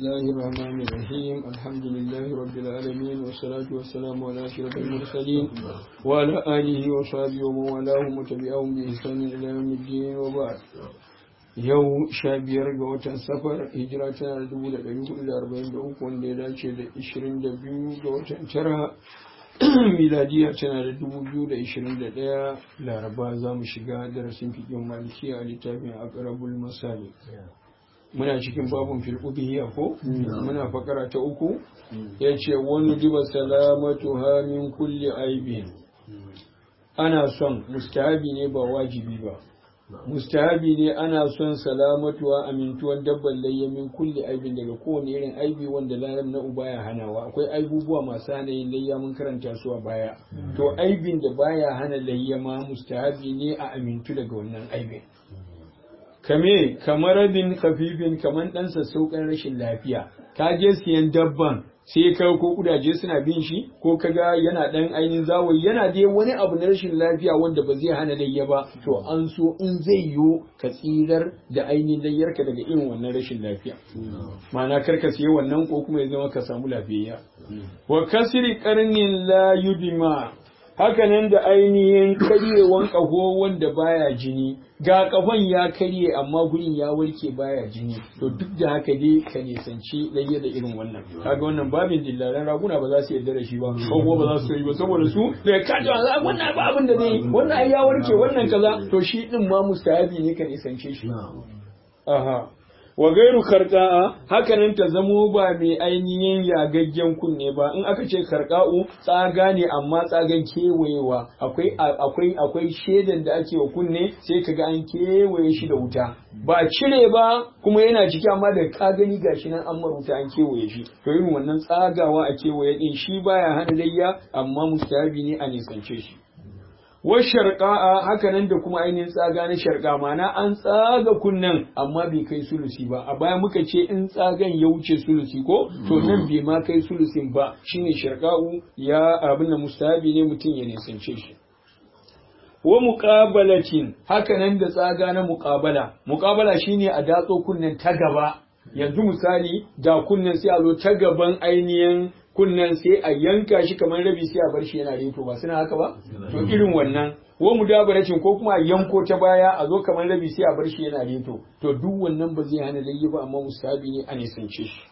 الله الرحمن الرحيم الحمد لله رب العالمين والصلاة والسلام على أشرف المرسلين وعلى آله وصحبه ومن والاهم وتبعهم بإحسان إلى يوم الدين وبعد yau sha biyar ga watan safar hijira tana da dubu da ɗari hudu da arba'in da uku wanda ya dace da ishirin da biyu ga watan tara miladiya tana da dubu biyu da ishirin da ɗaya laraba za mu shiga darasin fiƙin maliki a littafin akarabul masali muna cikin babun fil'ubiyya ko muna fakara ta uku ya ce wani diba salamatu min kulli aibin ana son mustahabi ne ba wajibi ba mustahabi ne ana son salamatuwa amintuwan dabban layya min kulli aibin daga kowane irin aibi wanda lalam na uba ya hanawa akwai aibubuwa masu hana yin layya mun karanta su a baya to aibin da baya hana layya ma mustahabi ne a amintu daga wannan aibin kame kamar rabin kafifin kamar ɗan sassauƙan rashin lafiya ka je siyan dabban sai ka ko kudaje suna bin shi ko kaga yana dan ainihin zawayi yana dai wani abu na rashin lafiya wanda ba zai hana layya ba to an so in zai yiwu ka tsirar da ainihin layyarka daga irin wannan rashin lafiya ma'ana kar ka siya wannan ko kuma ya zama ka samu lafiyayya wa kasri qarnin la yudima hakanan da ainihin karyewan ƙaho wanda baya jini ga ƙahon ya karye amma gurin ya warke baya jini to duk da haka dai ka nisanci layya da irin wannan kaga wannan babin dillalan raguna ba za su yarda da shi ba ko kuma ba za su yi ba saboda su da ka ji wannan ba abin da zai wannan ai ya warke wannan kaza to shi din ma mustahabi ne ka nisance shi aha wa gairu karka'a hakanan ta zamo ba mai ainihin yagaggen kunne ba in aka ce karka'u tsaga ne amma tsagan kewayewa akwai akwai akwai shedan da ake wa kunne sai kaga an kewaye shi da wuta ba cire ba kuma yana ciki amma da ka gani gashi nan an maruta an kewaye shi to irin wannan tsagawa a kewaye din shi baya hana layya amma mustahabi ne a nisance shi wa sharqa'a haka nan da kuma ainihin tsaga na sharqa mana an tsaga kunnan amma bai kai sulusi ba a baya muka ce in tsagan ya wuce sulusi ko to nan bai ma kai sulusin ba shine sharqa'u ya abin da mustahabi ne mutum ya nisance shi wa muqabalatin haka nan da tsaga na muqabala muqabala shine a datso kunnen ta gaba yanzu misali da kunnen sai a zo ta gaban ainihin kunnen sai a yanka shi kamar rabi sai a bar shi yana reto ba suna haka ba to irin wannan wa mudabaracin ko kuma a yanko ta baya a zo kamar rabi sai a bar shi yana reto to duk wannan ba zai hana layyi ba amma musabi ne a nisance shi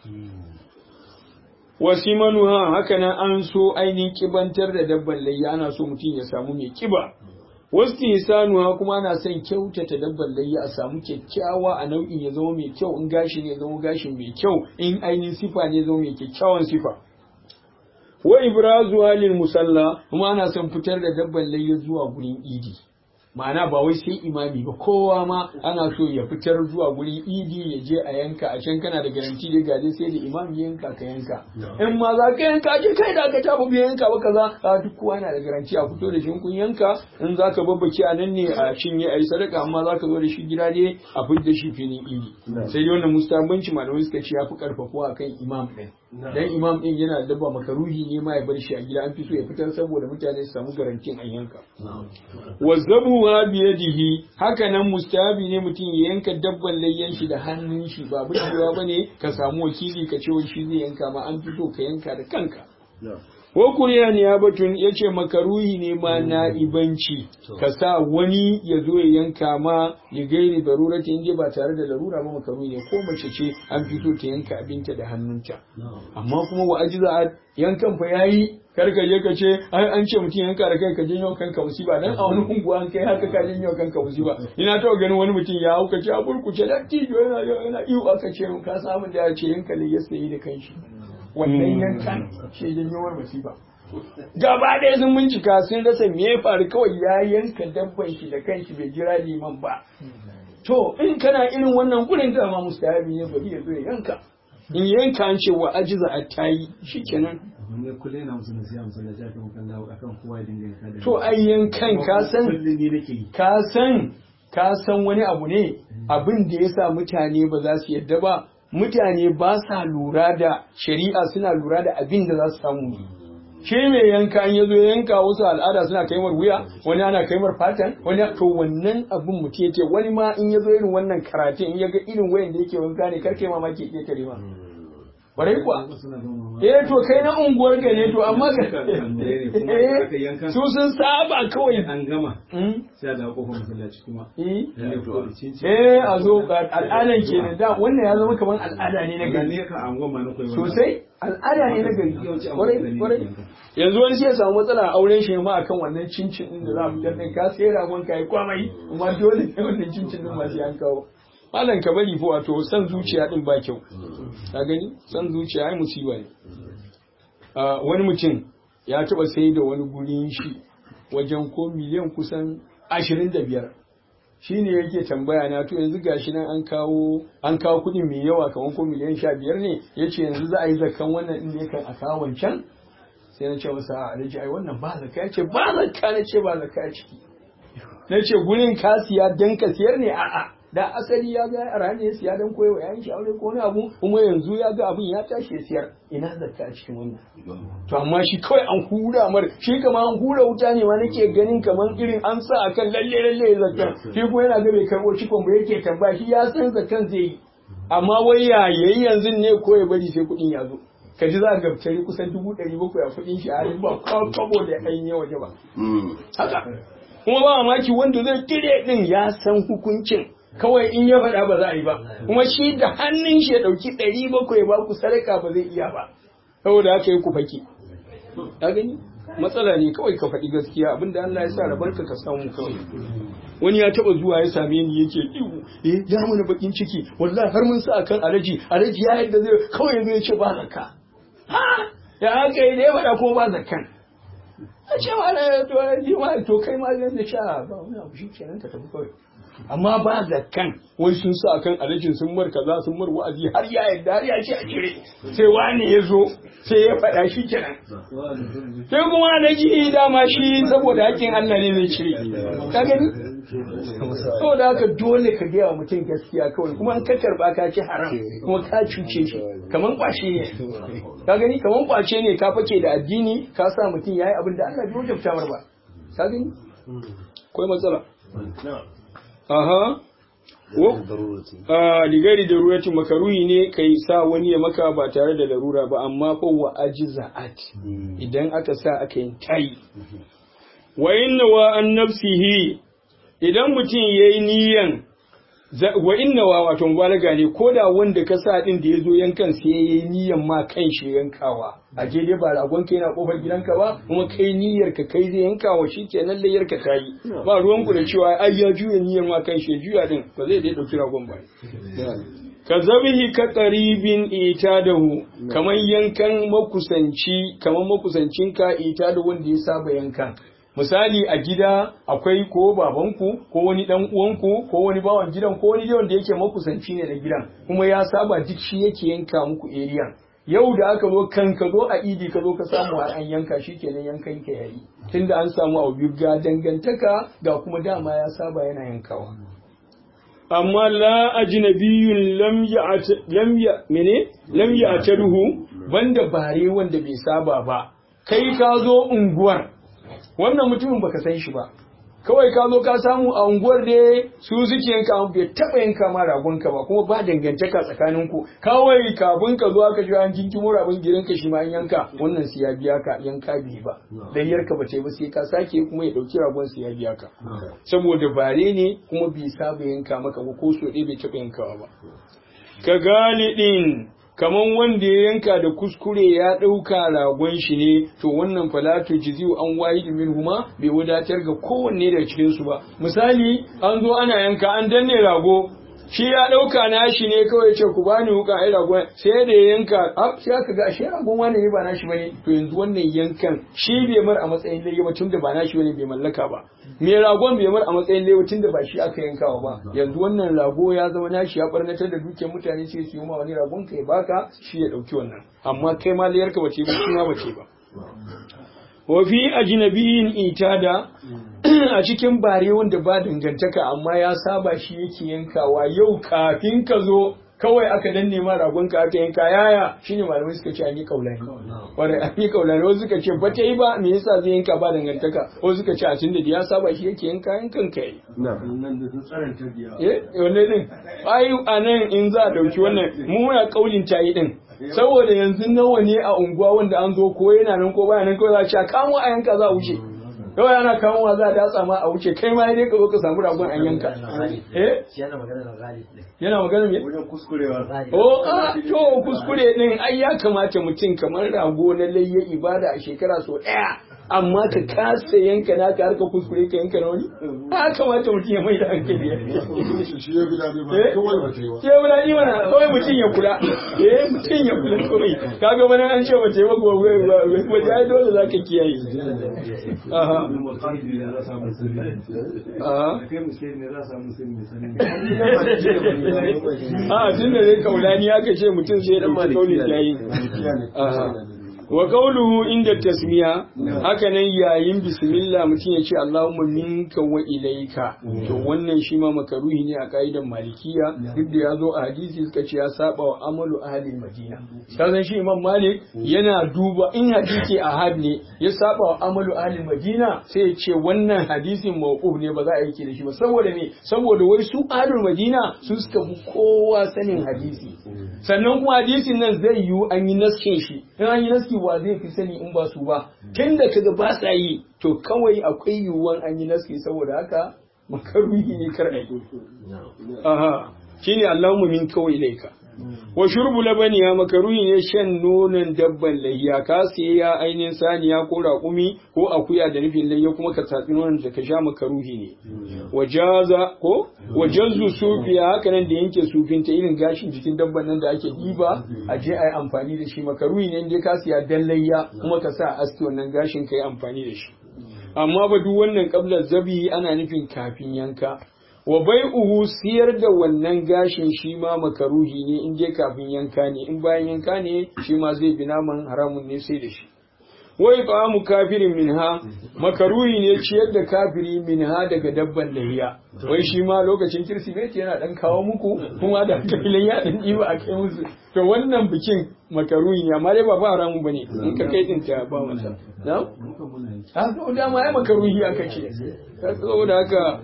wasimanuha haka nan an so ainihin kibantar da dabban layya ana so mutum ya samu mai kiba wasu hisanuwa kuma ana son kyautata dabban layya a samu kyakkyawa a nau'in ya zama mai kyau in gashi ne ya zama gashin mai kyau in ainihin sifa ne ya zama mai kyakkyawan sifa wa ibrazu halil musalla kuma ana son fitar da dabban layya zuwa gurin idi ma'ana ba wai sai imami ba kowa ma ana so ya fitar zuwa gurin idi ya je a yanka a can kana da garanti da gaje sai da imam ya yanka ka yanka in ma za ka yanka je kai da ka tafi bai yanka ba kaza a duk kowa yana da garanti a fito da shi kun yanka in za ka babbake a nan ne a cinye a yi sadaka amma za ka zo da shi gida ne a fitar da shi filin idi sai dai wannan mustabanci malamai suka ce ya fi karfafuwa akan imam ɗin dan imam din yana dabba makaruhi ne ma ya bar shi a gida an fi so ya fitar saboda mutane su samu garantin an yanka wazzabu wa biyadihi haka nan mustahabi ne mutum ya yanka dabban layyan shi da hannun shi ba burgewa bane ka samu wakili ka ce wai shi zai yanka ma an fi so ka yanka da kanka ko kuriya ne ya batun ya ce makaruhi ne ma na ibanci ka sa wani ya zo ya yanka ma ya gairi darura ta inda ba tare da larura ba makaruhi ne ko mace ce an fito ta yanka abinta da hannunta amma kuma wa ajiza yankan fa yayi kar ka je ka ce ai an ce mutum yanka da kai ka janyo kanka musiba dan a wani unguwa an kai haka ka janyo kanka musiba ina taɓa ganin wani mutum ya hauka ce a burkuce da tijo yana yana iyo aka ce ka samu da ya ce yanka ne ya sayi da kanshi wannan yankan shi janyowar masifa gaba ɗaya sun bincika sun rasa me ya faru kawai ya yanka dabban shi da kanshi bai jira liman ba to in kana irin wannan gurin da ma mustahabi ne bari ya zo ya yanka in yanka an ce wa ajiza a tayi shikenan ne kullum yana musu nasiha musu nasiha kan kan dawo akan kowa ya dinga yanka da to ai yankan ka san kullum ne nake yi ka san ka san wani abu ne abin da yasa mutane ba za su yadda ba mutane ba sa lura da shari'a suna lura da abin da za su samu ne shi mai yanka an yazo yanka wasu al'ada suna kaimar wuya wani ana kaimar fatan wani to wannan abin mutum yake wani ma in yazo irin wannan karatun in ya ga irin wayan da yake wanka ne kar kai mamaki ya kare ma kwarai kuwa eh to kai na unguwar ka ne to amma ka eh su sun saba kawai an gama Mm. sai da kofar masallaci kuma eh lalle ko cinci eh a zo ga al'adan kenan da wannan ya zama kamar al'ada ne na ga gari ne ka angon ma na koyi wannan. sosai al'ada ne na gari Yawanci an kwarai mutane kwarai ne. yanzu wani sai ya samu matsala a auren shi ma akan wannan cincin din da za a fitar da ka sai ragon ka yi kwamai amma dole ne wannan cincin din ma sai an kawo malam ka bari fa wato san zuciya din ba kyau ka gani san zuciya ai musiba ne Ah, wani mutum ya taba sai da wani gurin shi wajen ko miliyan kusan ashirin da biyar shi ne yake tambaya na to yanzu gashi nan an kawo an kawo kuɗi mai yawa kamar ko miliyan sha biyar ne ya ce yanzu za a yi zakan wannan ɗin ne kan a kawo wancan sai na ce masa a alhaji ai wannan ba zakka ya ce ba zakka na ce ba zakka a ciki na ce gurin ka siya dan ka siyar ne a'a da asali ya ga a ne ya siya dan koyo yayin shi aure ko wani abu kuma yanzu ya ga abin ya tashi ya siyar ina zakka a cikin wannan to amma shi kawai an hura mar shi kama an hura wuta ne ma nake ganin kaman irin an sa akan lalle lalle ya zakkan shi kuma yana ga bai karbo cikon ba yake tambaya shi ya san zakkan zai yi amma wai ya yayi yanzu ne ko ya bari sai kuɗin ya zo ka ji za ka gabtari kusan dubu ɗari bakwai a kuɗin shi a halin ba kwabo da ainihin waje ba haka kuma ba mamaki wanda zai kire din ya san hukuncin kawai in ya faɗa ba za a yi ba kuma shi da hannun shi ya ɗauki ɗari bakwai ba ku sadaka ba zai iya ba saboda haka yi ku faki ka gani matsala ne kawai ka faɗi gaskiya abinda Allah ya sa rabarka ka samu kawai wani ya taba zuwa ya same ni yake ihu eh ya mana bakin ciki wallahi har mun sa akan alaji alaji ya yadda zai kawai yanzu ya ce ba zakka ha ya haka yi da ya faɗa ko ba zakkan a ce ma na to ji ma to kai ma zan da sha ba wani abu shi kenan ka tafi kawai amma ba zakkan wai sun sa akan alajin sun mar kaza sun mar wa'azi har ya yadda har ya ce a cire sai wani ya zo sai ya faɗa shi kenan sai kuma alaji dama shi saboda hakkin Allah ne zai cire ka gani saboda haka dole ka gaya wa mutum gaskiya kawai kuma an ka karba ka ci haram kuma ka cuce shi kaman kwashe ne ka gani kaman kwace ne ka fake da addini ka sa mutum yayi abin da Allah bai wajabta mar ba ka gani akwai matsala aha wo a ligari da ruwati makaruhi ne kai sa wani ya maka ba tare da larura ba amma fa wa ajza'at idan aka sa aka yin tayi wa inna wa an nafsihi idan mutum yayi niyan wa inna wa wato mubalaga ne ko da wanda ka sa din da ya zo yankan sai yayi niyan ma kan shi yankawa a je dai ba ragon kai na kofar gidanka ba kuma kai niyyar ka kai zai yankawa shikenan layyar ka tayi ba ruwan ku da cewa ai ya juya niyyar ma kan shi juya din ba zai dai dauki ragon ba ka zabihi ka qaribin itadahu kaman yankan makusanci kaman makusancinka ita da wanda ya saba yankan misali a gida akwai ko babanku ko wani dan uwanku ko wani bawan gidan ko wani wanda yake makusanci ne da gidan kuma ya saba duk shi yake yanka muku area yau da aka zo kan ka zo a idi ka zo ka samu a an yanka shi kenan yankan ka yayi tunda an samu a biyu ga dangantaka ga kuma dama ya saba yana yankawa amma la ajnabiyyun lam ya lam ya mene lam ya banda bare wanda bai saba ba kai ka zo unguwar wannan mutumin baka san shi ba kawai ka zo ka samu a unguwar da su suke yanka bai taba yanka ma ragonka ba kuma ba dangantaka tsakanin ku kawai kafin ka zo aka ji an kinkimo rabin gidanka shi ma an yanka wannan su ya biya ka yanka bi ba layyar ka bace ba sai ka sake kuma ya dauki ragon su ya biya ka saboda bare ne kuma bai saba yanka maka ba ko so ɗaya bai taba yankawa ba ka galidin kaman wanda ya yanka da kuskure ya ɗauka ragon shi ne to wannan falatu jiziu an wayi min huma bai wadatar ga kowanne daga cikin su ba misali an zo ana yanka an danne rago shi ya ɗauka nashi ne kawai ce ku bani wuka ai ragon sai da ya yanka a sai aka ga shi ragon wani ne ba nashi bane to yanzu wannan yankan shi bai mar a matsayin laifi ba tunda ba nashi bane bai mallaka ba me ragon bai mar a matsayin laifi tunda ba shi aka yankawa ba yanzu wannan rago ya zama nashi ya barnatar da dukiyar mutane sai su yi ma wani ragon ka ya baka shi ya ɗauki wannan amma kai ma layarka bace ba shi ma bace ba wa fi ajnabiyin itada a cikin bare wanda ba dangantaka amma ya saba shi yake yankawa yau kafin ka zo kawai aka danne ma ragon ka aka yanka yaya shine malamai suka ce an yi kaulani wanda an yi kaulani wasu suka ce ba ta yi ba me yasa zai yanka ba dangantaka wasu suka ce a tunda da ya saba shi yake yanka yankan kai nan da sun tsananta biya eh wanne din ai anan in za a dauki wannan mu muna kaulin tayi din saboda yanzu nawa ne a unguwa wanda an zo ko yana nan ko baya nan kawai za a ce kamo a yanka za a wuce kawai ana kamowa za a datsa ma a wuce kai ma dai ka zo ka samu ragon an yanka eh yana magana da ghalib ne yana magana me wajen kuskurewa Oh, a to kuskure din ai ya kamata mutum kamar rago na layya ibada a shekara so ɗaya amma ka kasa yanka naka har ka kuskure ka yanka na wani ya kamata mutum ya mai da hankali ya shi ya fi daɗi ba Eh? kawai ba ta yi ba ke wula ni mana kawai mutum ya kula eh mutum ya kula kawai kaga wani an ce mace ba gobe waje ai dole za ka kiyaye aha aha a tun da dai kaulani aka ce mutum sai dan ma kauli yayi aha wa qawluhu inda tasmiya haka nan yayin bismillah mutum ya ce Allahumma minka wa ilaika to wannan shi ma makaruhi ne a kaidan malikiya duk da ya zo a hadisi suka ce ya saba wa amalu ahli madina ka san shi imam malik yana duba in hadisi ahad ne ya saba wa amalu ahli madina sai ya ce wannan hadisin mawquf ne ba za a yi da shi ba saboda me saboda wai su ahlul madina su suka fi kowa sanin hadisi sannan kuma hadisin nan zai yiwu an yi naskin shi in an yi naski wa zai fi sani in ba su ba tun da kaga ba sa yi to kawai akwai yiwuwan an yi naski saboda haka makaruhi ne kar a yi aha shine Allahumma min kawai laika wa shurbu labani ya makaruhi ne shan nonon dabban layya ka siya ya ainihin saniya ko raƙumi ko akuya da nufin layya kuma ka tatsi nonon da ka sha makaruhi ne wajaza ko wajazzu sufiya haka nan da yanke sufin ta irin gashin jikin dabban nan da ake diba a je a yi amfani da shi makaruhi ne inda ka siya dan layya kuma ka sa aski wannan gashin ka yi amfani da shi amma ba duk wannan kablar zabi ana nufin kafin yanka wa bai'uhu siyar da wannan gashin shi ma makaruhi ne in je kafin yanka ne in bayan yanka ne shi ma zai bi naman haramun ne sai da shi wai mu kafirin minha makaruhi ne ciyar da kafiri minha daga dabban lahiya wai shi ma lokacin kirsimeti yana dan kawo muku kuma da kailan ya dan diba a kai musu to wannan bikin makaruhi ne amma dai ba ba haramun bane in ka kai din ta ba masa na ha to dama ai makaruhi aka ce saboda haka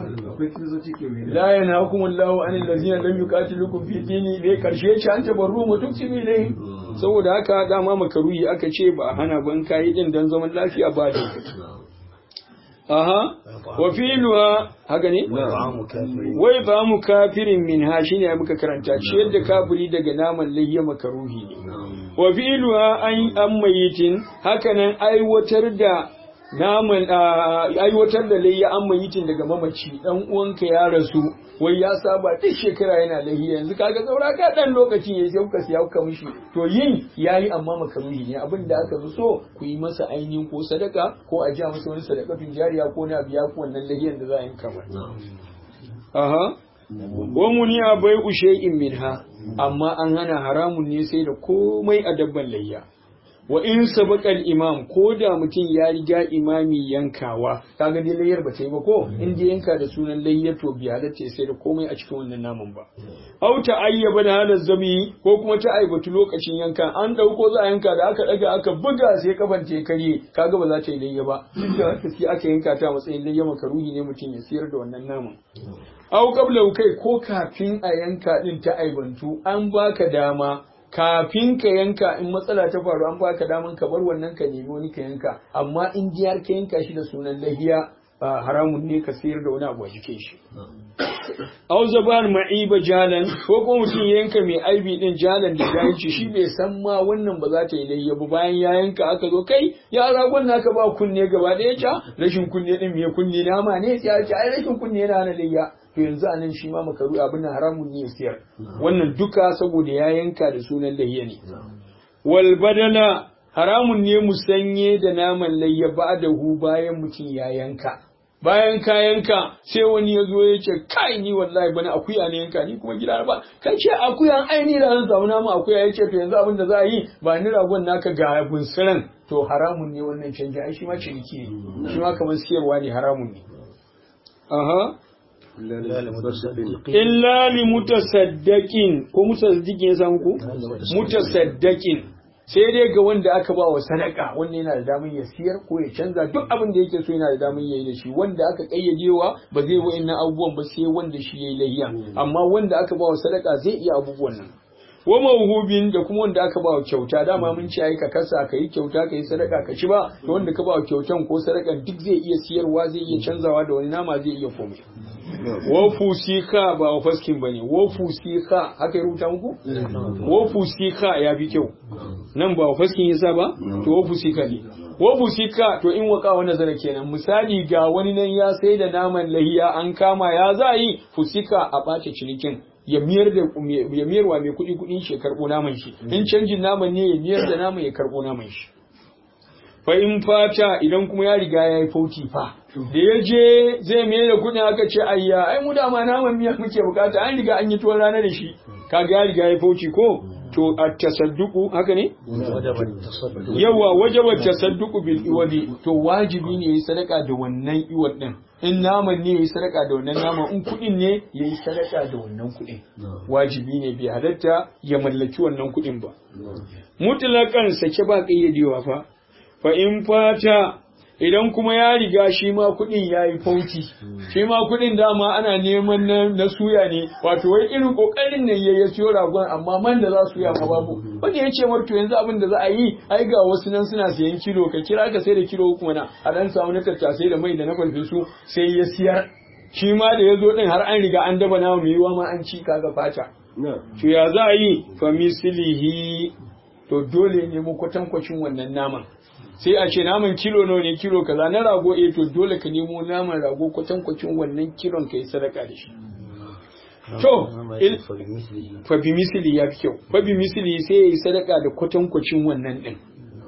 la yanhakum Allahu anil ladzina lam yuqatilukum fi dini dai karshe ce an tabarru mutuksibi ne saboda haka dama makaruhi aka ce ba hana ban kai din dan zaman lafiya ba da aha wa filuha haka ne wai ba mu kafirin min ha shine muka karanta ciyar da kafiri daga naman layya makaruhi ne wa filuha an an mayitin haka nan aiwatar da naman aiwatar da layya an mayitin daga mamaci dan uwanka ya rasu wai ya saba duk shekara yana layya yanzu kaga saura ka dan lokaci ya sai kuka siya kuka mishi to yin yayi amma makaruhi ne abin da aka fi so ku yi masa ainihin ko sadaka ko a ja masa wani sadakatun jariya ko na biya ku wannan layyan da za a yi kamar aha wa muniya bai shay'in minha amma an hana haramun ne sai da komai a dabban layya wa in sabaqal imam ko da mutum ya riga imami yankawa kaga dai layyar ba ta yi ba ko in dai yanka da sunan layyar to biya da sai da komai a cikin wannan naman ba au ta ayyaba da halar zabi ko kuma ta aibatu lokacin yanka an dauko za a yanka da aka daga aka buga sai kafan ta karye kaga ba za ta yi layya ba duk da haka sai aka yanka ta matsayin layya makaruhi ne mutum ya siyar da wannan naman au qabla kai ko kafin a yanka din ta aibantu an baka dama kafin ka yanka in matsala ta faru an baka daman ka bar wannan ka nemi wani ka yanka amma in jiyar ka yanka shi da sunan lahiya haramun ne ka sayar da wani abu a jikin shi aw zaban ma'iba jalan ko kuma mutum ya yanka mai aibi din jalan da jahilci shi bai san ma wannan ba za ta yi layya ba bayan ya yanka aka zo kai ya ragon naka ba kunne gaba ɗaya ca rashin kunne din me kunne nama ne ya ce ai rashin kunne yana hana layya to yanzu anan shi ma makaru abin nan haramun ne ya siyar wannan duka saboda ya yanka da sunan layya ne wal badala haramun ne musanye da naman layya ba da hu bayan mutum ya yanka bayan ka yanka sai wani ya zo ya ce kai ni wallahi bana akuya ne yanka ni kuma gida ba kai ce akuyan aini da zan samu namu akuya ya ce to yanzu abin da za a yi ba ni ragon naka ga bunsiran to haramun ne wannan canji ai shi ma ciniki ne shi ma kamar siyarwa ne haramun ne aha illa li mutasaddiqin ko mutasaddiqin ya samu ku mutasaddiqin sai dai ga wanda aka ba wa sadaka wanda yana da damar ya siyar ko ya canza duk abin da yake so yana da damar yayi da shi wanda aka kayyadewa ba zai wa inna abubuwan ba sai wanda shi yayi layya amma wanda aka ba wa sadaka zai iya abubuwan nan wa mawhubin da kuma wanda aka ba wa kyauta dama mun ce ai ka kasa ka yi kyauta ka yi sadaka ka ci ba to wanda ka ba wa kyautan ko sadakan duk zai iya siyarwa zai iya canzawa da wani nama zai iya komai wa fusika ba wa faskin bane wa fusika haka ya rubuta muku wa fusika ya fi kyau nan ba wa faskin yasa ba to wa fusika ne wa fusika to in waka wani zara kenan misali ga wani nan ya sai da naman lahiya an kama ya za yi fusika a ɓace cinikin ya miyar da ya miyarwa mai kuɗi kuɗin shi ya karɓo naman shi in canjin naman ne ya miyar da naman ya karɓo naman shi fa in fata idan kuma ya riga ya yi fauti fa da ya je zai mai da kuɗin aka ce ayya ai mu dama naman miya muke bukata an riga an yi tuwon rana da shi kaga ya riga ya yi fauti ko to a tasadduku haka ne yawa wajaba tasadduku bil iwadi to wajibi ne yayi sadaka da wannan iwad din in naman ne yayi sadaka da wannan naman in kuɗin ne yayi sadaka da wannan kuɗin wajibi ne bai halatta ya mallaki wannan kuɗin ba mutlaqan sake ba kayyadewa fa fa in fata idan kuma ya riga shi ma kuɗin ya yi fauci shi ma kuɗin dama ana neman na suya ne wato wai irin ƙoƙarin nan ya siyo ragon amma man da za su ya ma babu wanda ya ce marto yanzu abin da za a yi ai ga wasu nan suna siyan kilo ka kira ka sai da kilo uku mana a dan samu na tattasai da mai da na farfesu sai ya siyar shi ma da ya zo ɗin har an riga an daba nama mai yiwa ma an ci kaga fata to ya za a yi fa mislihi to dole ne mu kwatankwacin wannan naman sai a ce naman kilo nawa ne kilo kaza na rago eh to dole ka nemo naman rago kwatankwacin wannan kilon ka yi sadaka da shi to fa bi misili ya fi kyau fa bi misili sai ya yi sadaka da kwatankwacin wannan din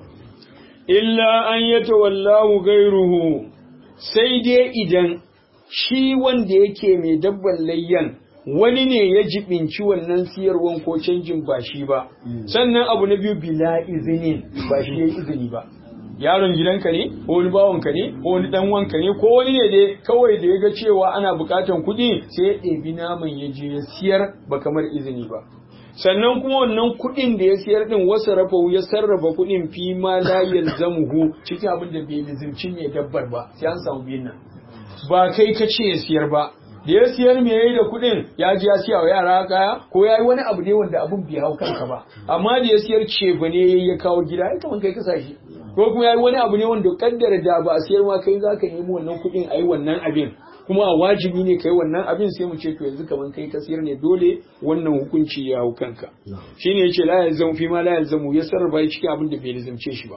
illa an yata wallahu gairuhu sai dai idan shi wanda yake mai dabban layyan wani ne ya jibinci wannan siyarwan ko canjin ba shi ba sannan abu na biyu bila izinin ba shi ya izini ba yaron gidanka ne ko wani bawanka ne ko wani dan wanka ne ko wani ne dai kawai da ya ga cewa ana bukatan kuɗi sai ya ɗebi naman ya je ya siyar ba kamar izini ba sannan kuma wannan kuɗin da ya siyar din wasu rafa ya sarrafa kuɗin fi ma la yalzamuhu cikin abin da bai lizimci mai dabbar ba sai an samu biyan nan ba kai ka ce ya siyar ba da ya siyar me yayi da kuɗin ya ji ya siya wa yara kaya ko yayi wani abu ne wanda abun bai hau kanka ba amma da ya siyar ce ba ne ya kawo gida ai kaman kai ka sashi ko kuma yayi wani abu ne wanda kaddara da ba a siyar ma kai zaka nemi wannan kuɗin ayi wannan abin kuma a wajibi ne kai wannan abin sai mu ce to yanzu kaman kai ka siyar ne dole wannan hukunci ya hau kanka shine yace la yalzamu fi ma la yalzamu ya sarrafa cikin abin da bai lazimce shi ba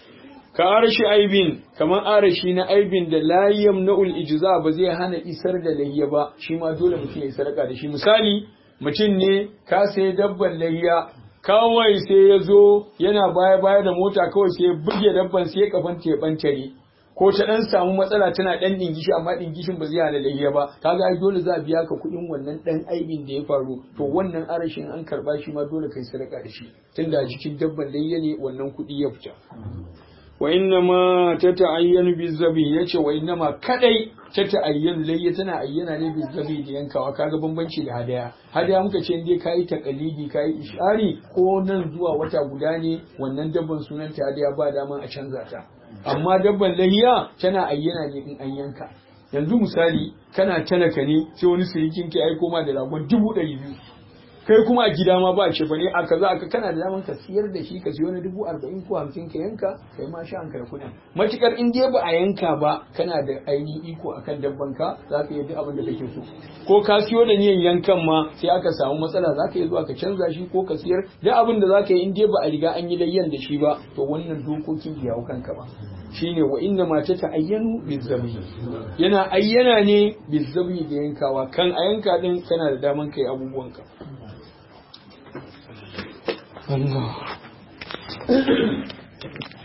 ka arashi aibin kamar arashi na aibin da la yamna'ul ijza ba zai hana isar da layya ba shi ma dole mutum ya sadaka da shi misali mutum ne ka sai dabban layya kawai sai ya zo yana baya baya da mota kawai sai ya buge dabban sai ya kafan ya bantare ko ta dan samu matsala tana dan dingishi amma dingishin ba zai hana layya ba kaga ai dole za a biya ka kuɗin wannan dan aibin da ya faru to wannan arashin an karba shi ma dole kai sadaka da shi tunda jikin dabban layya ne wannan kuɗi ya fita wa inna ma ta ta'ayyanu bi zabi yace wa inna ma kadai ta ta'ayyanu layya tana ayyana ne bi zabi da yankawa kaga bambanci da hadaya hadaya muka ce indai kai taqalidi kai ishari ko nan zuwa wata guda ne wannan dabban sunan ta hadaya ba daman a canza ta amma dabban layya tana ayyana ne in an yanka yanzu misali kana talaka ne sai wani sirikin ke aiko ma da ragon dubu ɗari biyu kai kuma a gida ma ba ce ne a kaza aka kana da daman ka siyar da shi ka siyo na dubu arba'in ko hamsin ka yanka kai ma sha hankali kuɗin matukar in dai ba a yanka ba kana da ainihin iko akan dabban ka za ka yi duk abin da kake so ko ka siyo da niyan yankan ma sai aka samu matsala za ka yi zuwa ka canza shi ko ka siyar duk abin da za ka yi in dai ba a riga an yi layyan da shi ba to wannan dokokin bai hau kanka ba shine wa inna ma ta ta'ayyanu bizabi yana ayyana ne bizabi da yankawa kan a yanka din kana da daman kai abubuwanka Allah